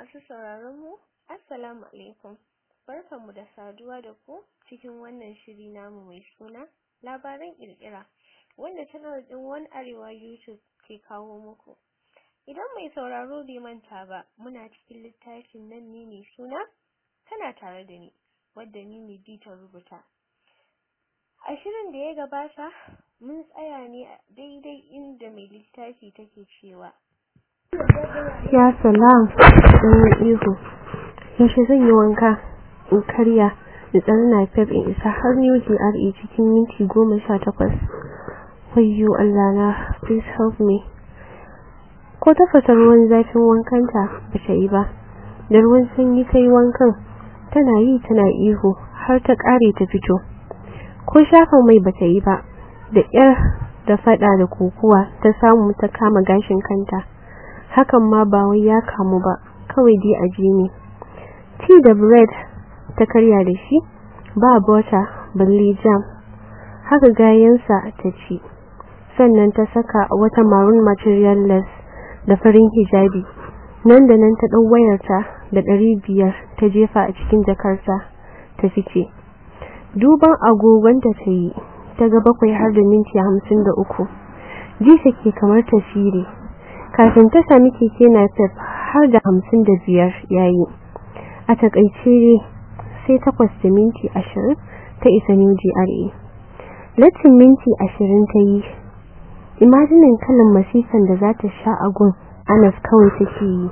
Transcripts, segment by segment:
Masu sauraron mu, Assalamu alaikum. Barkanmu da saduwa da ku cikin wannan shiri namu mai suna labaran kirkira wanda channel din One Arewa YouTube ke kawo muku. Idan mai sauraro bai manta ba, muna cikin littafin nan ne mai suna tana tare da ni, wadda ni ne bi ta rubuta. A shirin da ya gabata, mun tsaya ne a daidai inda mai littafi take cewa Ya salam, ɗan ihu. Yaushe zan yi wanka, in karya, in tsari na fef in isa har New GRA cikin minti goma sha takwas. Wayyo Allah na, please help me. Ko tafasa ruwan zafin wankanta ba ta yi ba, da ruwan sanyi ta yi wankan, tana yi tana ihu har ta ƙare ta fito. Ko shafa mai ba ta yi ba, da ƙyar da faɗa da kokuwa ta samu ta kama gashin kanta. hakan ma ba wai ya kamu ba kawai dai aji ne tea da bread ta karya da shi ba butter balle jam haka gayansa ta ci sannan ta saka wata maroon material less da farin hijabi nan da nan ta ɗau wayarta da ɗari biyar ta jefa a cikin jakarta ta fice duban agogonta ta yi ta ga bakwai har da minti hamsin da uku ji ke kamar tasiri kafin ta sami keke napep har da hamsin da biyar yayi a takaice sai takwas da minti ashirin ta isa new GRA latin minti ashirin ta yi imajinin kalan masifan da za ta sha agun anas kawai take yi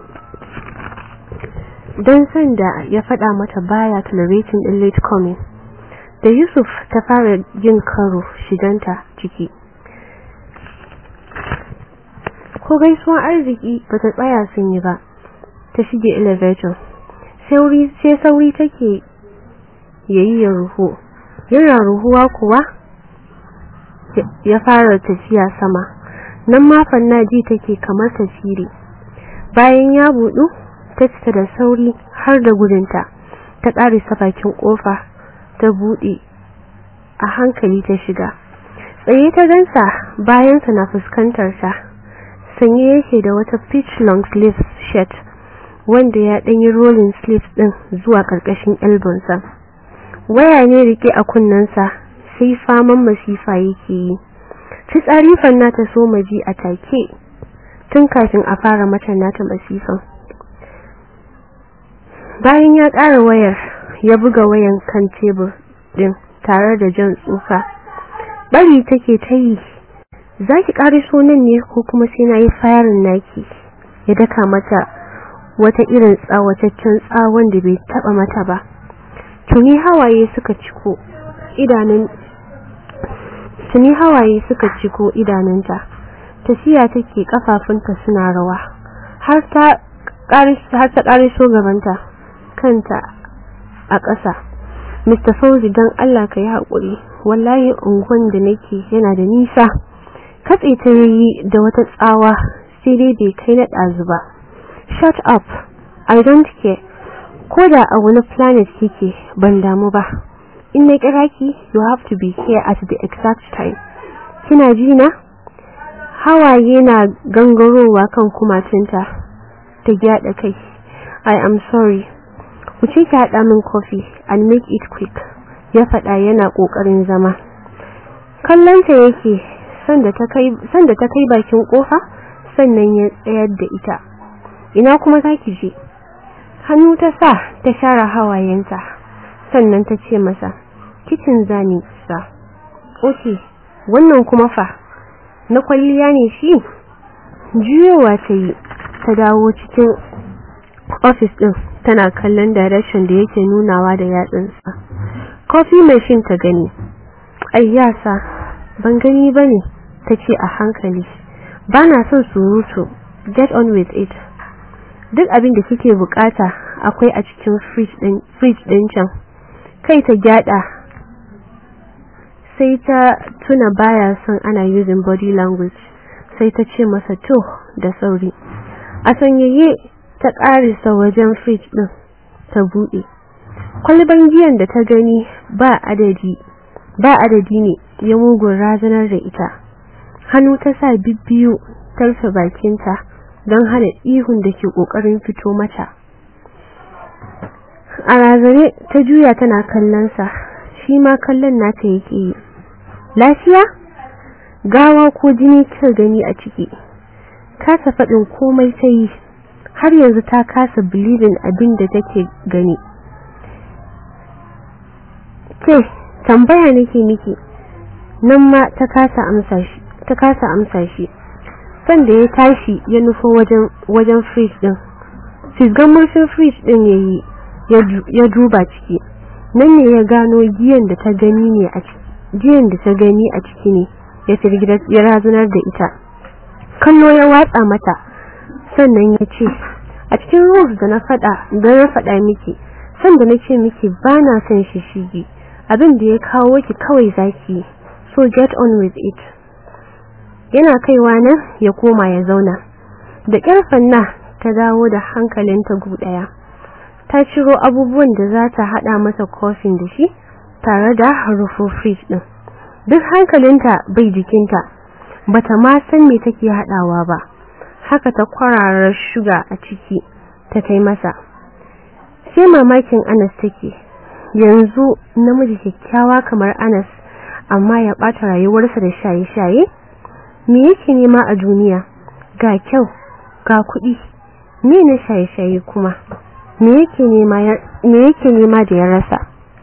don sanda ya faɗa mata baya tolerating din late coming da yusuf ta fara jin karo shiganta ciki ko gaisuwar arziki ba ta tsaya sun yi ba ta shige elevator sauri sai sauri take yayi ya ruhu yana ruhuwa kuwa ya fara tafiya sama nan ma fannaji take kamar tasiri bayan ya budu ta fita da sauri har da gudunta ta ƙarisa bakin kofa ta bude a hankali ta shiga tsaye ta gansa bayansa na fuskantar ta sanye yake da wata pitch long sleeve shirt wanda ya danyi rolling sleeves din zuwa karkashin elbonsa waya ne rike a kunnensa sai faman masifa yake yi fitsari fanna ta so maji a take tun kafin a fara mata nata masifan bayan ya ƙara wayar ya buga wayan kan tebur din tare da jan tsufa bari take ta yi za ki ƙariso nan ne ko kuma sai na yi fayarin naki ya daka mata wata irin tsawataccen tsawon da bai taɓa mata ba tuni hawaye suka ciko idanun tuni hawaye suka ciko idanunta tafiya take kafafunta suna rawa har ta har ta ƙariso gabanta kanta a ƙasa Mr. Fauzi don Allah ka yi haƙuri wallahi unguwan da nake yana da nisa katse ta yi da wata tsawa sai dai bai kai na ɗazu ba shut up i don't care ko da a wani planet kike ban damu ba in na kira ki you have to be here at the exact time kina ji na hawaye na gangarowa kan kumatunta ta gyada kai i am sorry ku ce ki haɗa min coffee and make it quick ya faɗa yana ƙoƙarin zama kallonta yake sanda ta kai bakin kofa sannan ya tsayar da ita ina kuma zaki je hannu ta sa ta share hawayenta sannan ta ce masa kitchen zani sa oke wannan kuma fa na kwalliya ne shi juyowa ta yi ta dawo cikin office din tana kallon direction da yake nunawa da yatsunsa coffee machine ta gani ayyasa ban gani bane tace a hankali bana son surutu get on with it duk abin da kike bukata akwai a cikin fridge din fridge din can kai ta gyada sai ta tuna baya son ana using body language sai ta ce masa to da sauri a sanyaye ta karisa wajen fridge din ta bude kwalban giyan da ta gani ba adadi ba adadi ne ya mugun razanar da ita hannu ta sa bibbiyu ta rufe bakinta don hana ihun da ke kokarin fito mata a razane ta juya tana kallon sa shi ma kallon nata yake yi lafiya gawa ko jini kika gani a ciki kasa faɗin komai ta yi har yanzu ta kasa bilibin abin da take gani ke tambaya nake miki nan ma ta kasa amsa shi ta kasa amsa shi sanda ya tashi ya nufo wajen wajen fridge din fisgan murfin fridge din yayi ya duba ciki nan ne ya gano giyan da ta gani ne a ciki giyan da ta gani a ciki ne ya firgida ya razunar da ita kallo ya watsa mata sannan ya ce a cikin rules da na fada da na fada miki sanda na ce miki ba na son shi shige abin da ya kawo ki kawai zaki so get on with it yana kaiwa nan ya koma ya zauna da ƙarfan na ta dawo da hankalinta gudaya ta ciro abubuwan da za ta hada masa kofin da shi tare da rufo fridge din duk hankalinta bai jikinta bata ma san me take hadawa ba haka ta kwararar shuga a ciki ta kai masa sai mamakin Anas take yanzu namiji kyakkyawa kamar Anas amma ya bata rayuwarsa da shaye-shaye me yake nema a duniya ga kyau ga kuɗi me na shaye-shaye kuma me yake nema me yake nema da ya rasa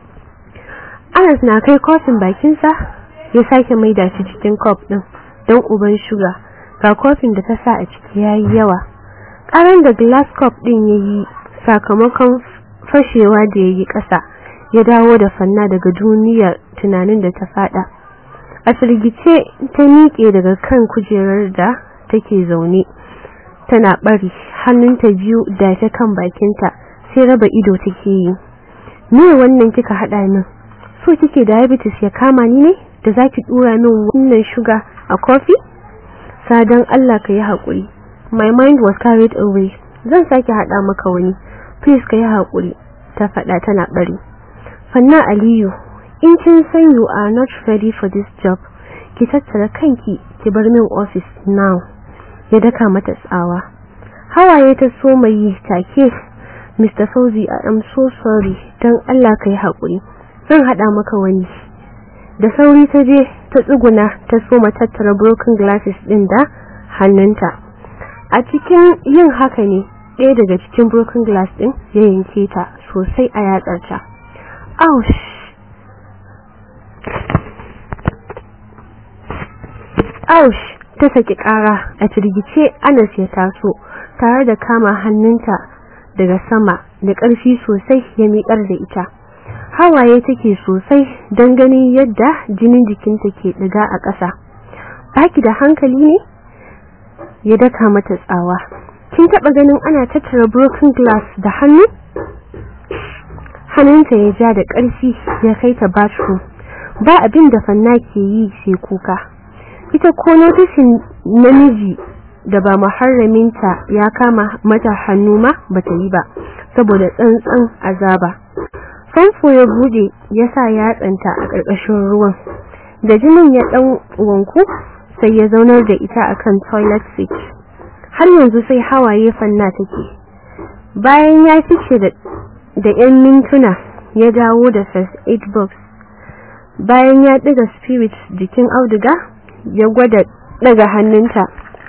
Anas na kai kofin bakinsa ya sake maida shi cikin cup din don uban shuga ga kofin da ta sa a ciki yayi yawa karan da glass cup din yayi sakamakon fashewa da yayi kasa ya dawo da fanna daga duniyar tunanin da ta fada a firgice ta miƙe daga kan kujerar da take zaune tana bari hannunta biyu da ta kan bakinta sai raba ido take yi me wannan kika hada min so kike diabetes ya kama ni ne da zaki dura min wannan sugar a coffee sadan Allah ka yi hakuri my mind was carried away zan sake hada maka wani please ka yi hakuri ta fada tana bari fanna aliyu in kin san you are not ready for this job ki tattara kanki ki bar min office now ya daka mata tsawa hawaye ta so mai yi take Mr. Fauzi I am so sorry dan Allah ka yi hakuri zan hada maka wani da sauri ta je ta tsuguna ta soma tattara broken glasses din da hannunta a cikin yin haka ne ɗaya daga cikin broken glass din ya yanke ta sosai a yatsarta ouch ouch ta saki ƙara a firgice Anas ya taso tare da kama hannunta daga sama da ƙarfi sosai ya miƙar da ita hawaye take sosai don ganin yadda jinin jikinta ke ɗiga a ƙasa baki da hankali ne ya daka mata tsawa kin taɓa ganin ana tattara broken glass da hannu hannunta ya ja da ƙarfi ya kai ta bathroom ba abin da fanna ke yi sai kuka ita ko notishin namiji da ba muharraminta ya kama mata hannu ma bata yi ba saboda tsantsan azaba famfo ya bude ya sa yatsanta a ƙarƙashin ruwan da jinin ya ɗan wanku sai ya zaunar da ita akan toilet seat har yanzu sai hawaye fanna take bayan ya fice da da 'yan mintuna ya dawo da first aid box bayan ya ɗiga spirit jikin auduga ya gwada daga hannunta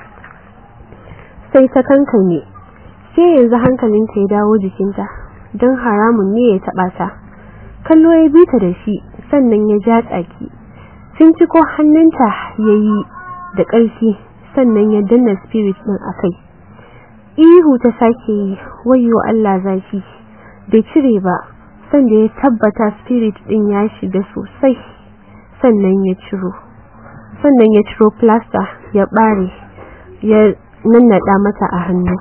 sai ta kankane sai yanzu hankalinta ya dawo jikinta don haramun ne ya taɓa ta kallo ya bi ta da shi sannan ya ja tsaki sun ci ko hannunta ya yi da ƙarfi sannan ya danna spirit ɗin a kai ihu ta sake yi wayo Allah zafi bai cire ba sanda ya tabbata spirit ɗin ya shiga sosai sannan ya ciro sannan ya ciro plaster ya ɓare ya nannaɗa mata a hannu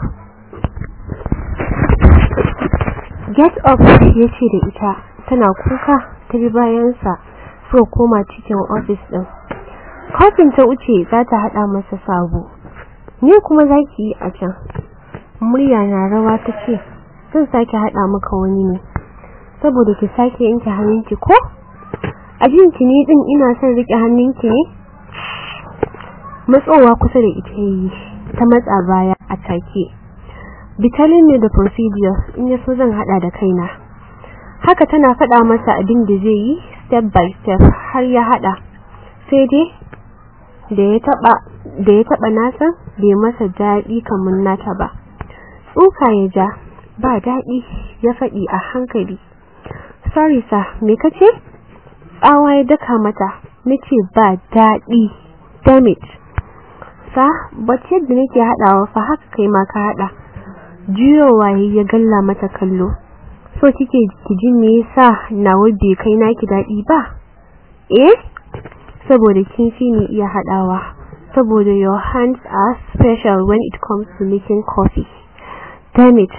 get up ya ce da ita tana kuka ta bi bayansa so koma cikin ofis ɗin kofin ta wuce za ta haɗa masa sabo ne kuma za ki yi a can murya na rawa ta ce zan sake haɗa maka wani ne saboda ki sake yanke hannunki ko a jinki ne ɗin ina son riƙe hannunki ne matsowa kusa da ita yi ta matsa baya a take bitalin ne da procedures in ya so zan hada da kaina haka tana faɗa masa abin da zai yi step by step har ya haɗa sai dai da ya taɓa da ya taɓa nasa bai masa daɗi kamar nata ba tsuka ya ja ba daɗi ya faɗi a hankali sorry sir me kace tsawa ya daka mata nace ba daɗi damn it sa bace yadda nake haɗawa fa haka kai ma ka haɗa juyowa ya galla mata kallo so kike ki ji me yasa nawa bai kai naki daɗi ba eh saboda kin fi ni iya haɗawa saboda your hands are special when it comes to making coffee damn it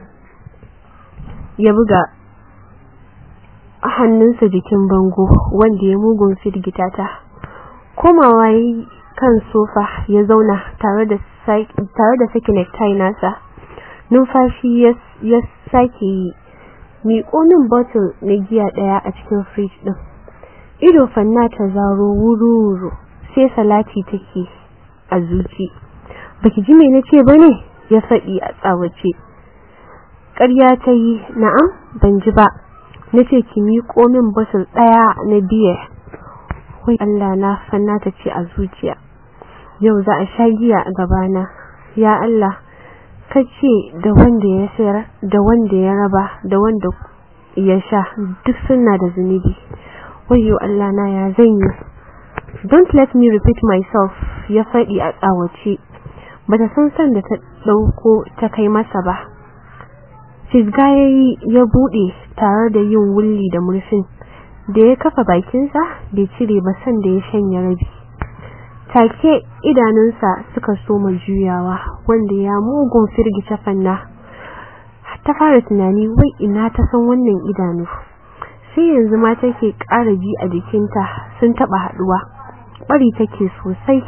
ya buga hannunsa jikin bango wanda ya mugun firgita ta komawa kan sofa ya zauna tare da tare da saki necktie nasa numfashi ya sake yi miƙo min bottle na giya ɗaya a cikin fridge ɗin ido fanna ta zaro wuru-wuru sai salati take a zuci baki ji me nace bane ya faɗi a tsawace ƙarya ta yi na'am ban ji ba nace ki miƙo min bottle ɗaya na biya wai Allah na fanna ta ce a zuciya yau za a sha giya a gabana ya Allah kace da wanda ya sayar da wanda ya raba da wanda ya sha duk suna da zunubi wayyo Allah na ya zanyi don't let me repeat myself ya faɗi a tsawace bata san san da ta dauko ta kai masa ba fisga yayi ya bude tare da yin wulli da murfin da ya kafa bakinsa bai cire ba san da ya shanya rabi take idanunsa suka soma juyawa wanda ya mugun firgice fanna ta fara tunani wai ina ta san wannan idanu sai yanzu ma take ƙara ji a jikinta sun taba haduwa bari take sosai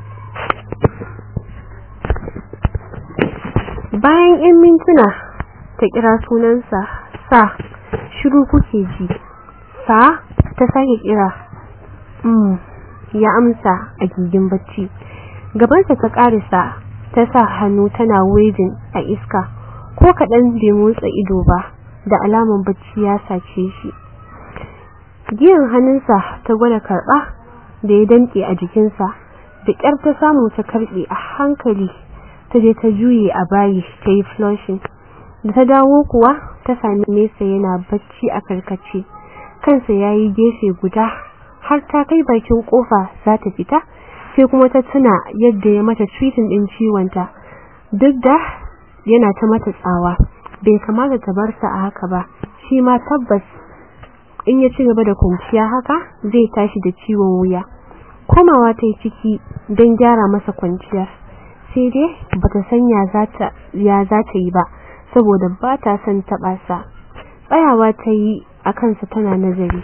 bayan 'yan mintuna ta kira sunansa sa shiru kuke ji sa ta sake kira mm ya amsa a gigin bacci gabansa ta karisa ta sa hannu tana waving a iska ko kaɗan bai motsa ido ba da alaman bacci ya sace shi giyan hannunsa ta gwada karɓa da ya danke a jikinsa da ƙyar ta samu ta karɓe a hankali ta je ta juye a bayi ta yi flushing da ta dawo kuwa ta sami nesa yana bacci a karkace kansa ya yi gefe guda har ta kai bakin kofa za ta fita sai kuma ta tuna yadda ya mata treating din ciwonta duk da yana ta mata tsawa bai kamata ta bar sa a haka ba shi ma tabbas in ya ci gaba da kwanciya haka zai tashi da ciwon wuya komawa ta yi ciki don gyara masa kwanciyar sai dai bata san ya zata ya zata yi ba saboda ba ta son taba sa tsayawa ta yi a kansa tana nazari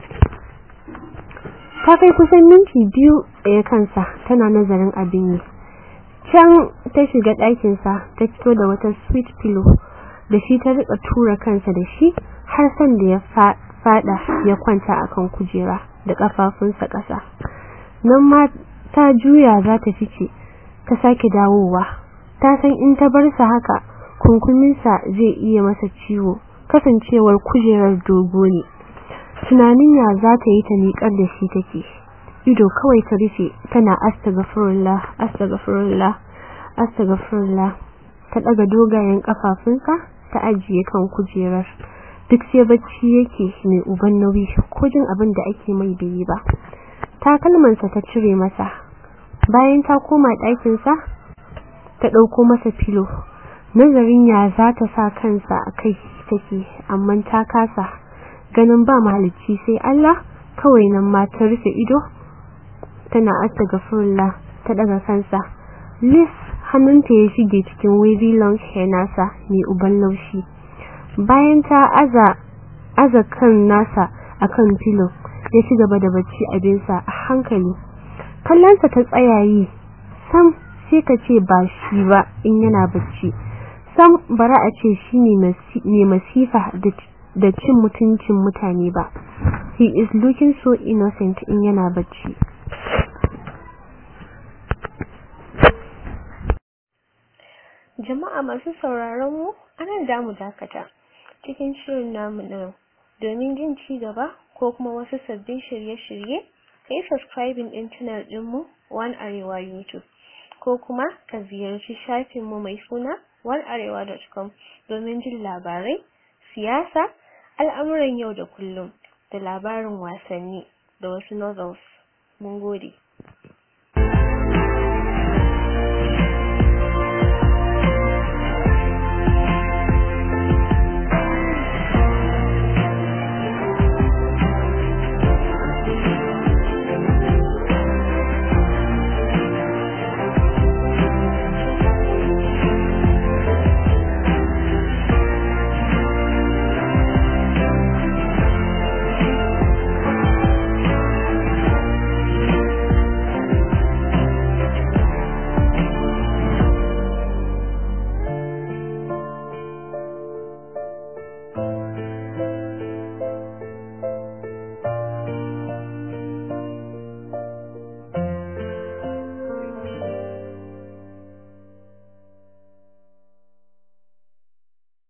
ta kai kusan minti biyu tsaye kansa tana nazarin abin yi can ta shiga ɗakinsa ta fito da wata sweet pillow da shi ta rika tura kansa da shi har san da ya fada ya kwanta akan kujera da kafafunsa ƙasa nan ma ta juya za ta fice ta sake dawowa ta san in ta bar sa haka kunkuminsa zai iya masa ciwo kasancewar kujerar dogo ne tunanin ya za ta yi ta miƙar da shi take ido kawai ta rufe tana astaghfirullah astaghfirullah astaghfirullah ta daga dogayen kafafunsa ta ajiye kan kujerar duk sai bacci yake mai uban nauyi ko jin abin da ake mai bai ba takalmansa ta cire masa bayan ta koma ɗakinsa ta ɗauko masa filo nazarin ya za ta sa kansa a kai take amma ta kasa ganin ba mahalicci sai Allah kawai nan ma ta rufe ido tana astaghfirullah ta daga kansa Liz hannunta ya shige cikin wavy long hair nasa mai uban laushi bayan ta aza aza kan nasa akan pillow ya ci gaba da bacci abinsa a hankali kallonsa ta tsayayi sam sai ka ce ba shi ba in yana bacci sam bara a ce shi ne mai masifa da cin mutuncin mutane ba he is looking so innocent in yana bacci jama'a masu sauraron mu anan da mu dakata cikin shirin namu na domin jin ci gaba ko kuma wasu sabbin shirye-shirye ka yi subscribing ɗin channel ɗinmu One Arewa YouTube ko kuma ka ziyarci shafinmu mai suna onearewa.com domin jin labarai, siyasa, al'amuran yau da kullum da labarin wasanni da wasu novels. Mun gode.